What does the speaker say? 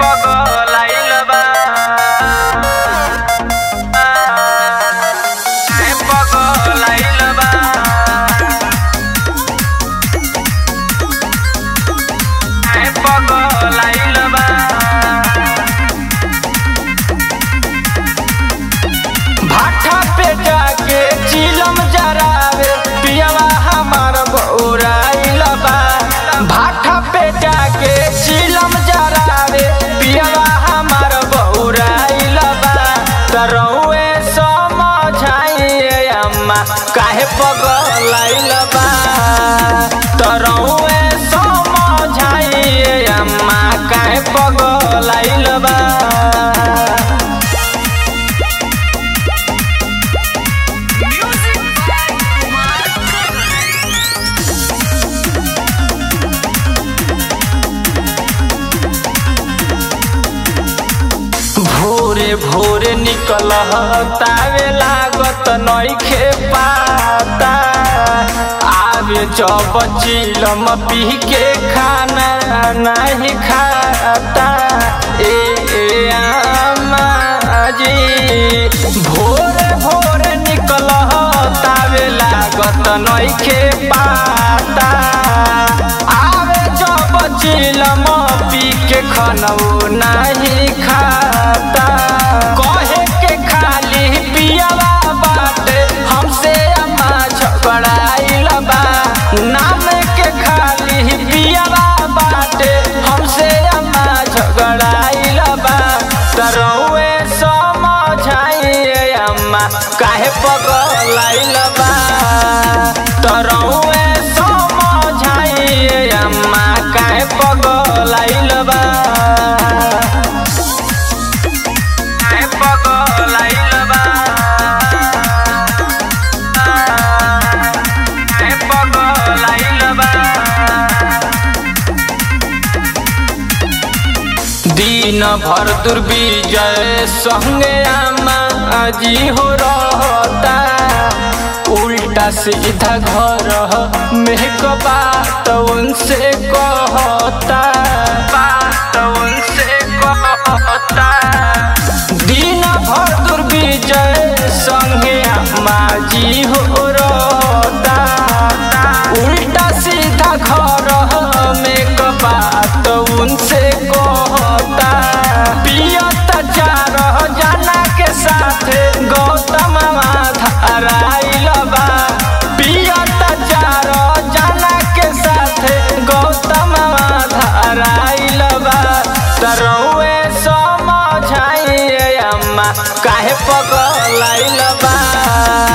पगलाइल बा काहे पगलाइल बा काहे पगलाइल बा भाठा पे जाके चिलम जरावे पियवा हमार बौराइल बा भाठा पे जाके चिलम जरावे पियवा हमार बौराइल बा तरौए समझाइए अम्मा काहे पगलाइल बा तरौए समझाइए अम्मा काहे पगलाइल बा भोरे भोरे निकल तावे लागत नइखे पाता आवे जब चिलम पी के खाना नहीं खाता ए ए आमा जी भोरे भोरे निकल तावे लागत नइखे पाता आवे जब चिलम पी के खनऊ नहीं खाता कहे के खाली पियावा बाटे हमसे अम्मा झगड़ाइल बा नाम के खाली पियावा बाटे हमसे अम्मा झगड़ाइल बा तरौए समझाइए अम्मा काहे पगलाइल बा तरौए समझाइए अम्मा काहे पगलाइल बा काहे पगलाइल बा काहे पगलाइल बा दिन भर दुर्विजय संगे आमा जी हो रहता उल्टा सीधा घर में क बात उनसे कहता बात उनसे कहता दिन भर दुर्विजय संगे आमा जी हो रहता उल्टा सीधा घर में क बात उनसे कहता पियत चार जना के साथ गौतम धाराइल बा पियत चार जना के साथ गौतम धाराइल बा तरौए समझाइए अम्मा काहे पगलाइल बा